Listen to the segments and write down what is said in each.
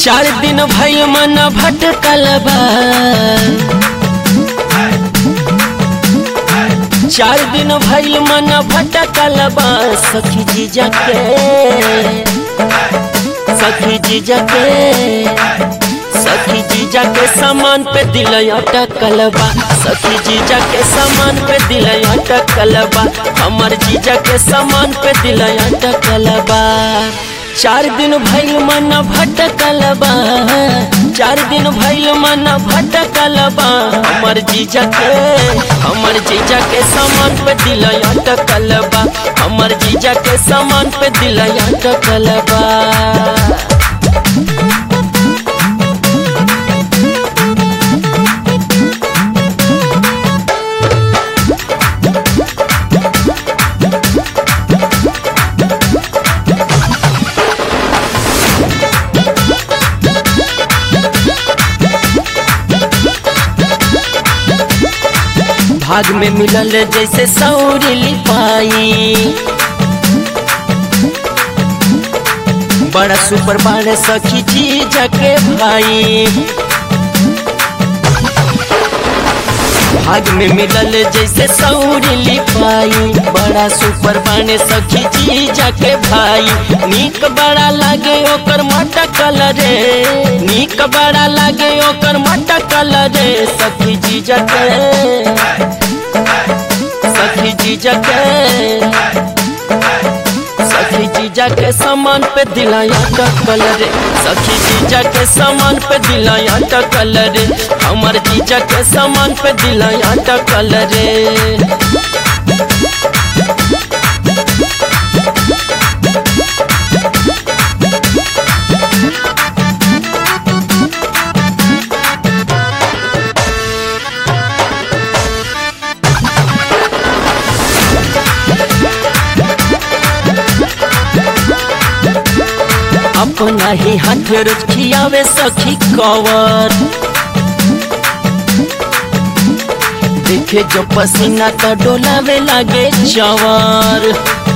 चार दिन भइल मन भटकल बा चार दिन भइल मन भटकल बा सखी जीजा के सखी जीजा के सखी जीजा के सामान पे दिल अटकल बा सखी जीजा के सामान पे दिल अटकल बा हमर जीजा के सामान पे दिल अटकल बा चार दिन भइल मन भटकल बा चार दिन भइल मन भटकल बा हमर जीजा के हमर जीजा के सामान पे दिल अटकल बा हमर जीजा के सामान पे दिल अटकल बा भाग में मिलल जैसे सौरी लिपाई बड़ा सुपर बाड़े सखी जी जके भाई भाग में मिलल जैसे सौरी लिपाई बड़ा सुपर बाने सखी जी जाके भाई नीक बड़ा लागे ओकर माटा कलरे नीक बड़ा लागे ओकर माटा कलरे सखी जी जाके सखी जी जाके सखी जीजा के सामान पे दिलाया टकल रे सखी जीजा के सामान पे दिलाया टकल रे हमर जीजा के सामान पे दिलाया टकल रे अपना ही हाथ रोज खियावे सखी कवर देखे जो पसीना तो डोलावे लागे चवर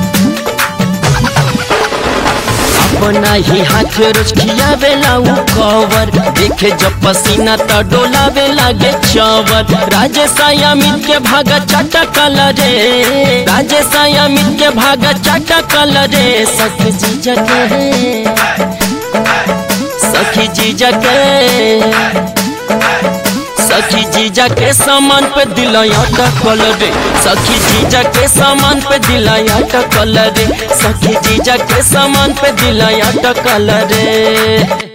अपना ही हाथ रोज खियावे लाऊ कवर देखे जो पसीना तो डोलावे लागे चवर राजेश अमित के भागा चाटा कलरे राजेश अमित के भागा चाटा कलरे सखी जी जगे सखी जीजा के सखी जीजा के सामान पे दिलाया टकल रे सखी जीजा के सामान पे दिलाया टकल रे सखी जीजा के सामान पे दिलाया टकल रे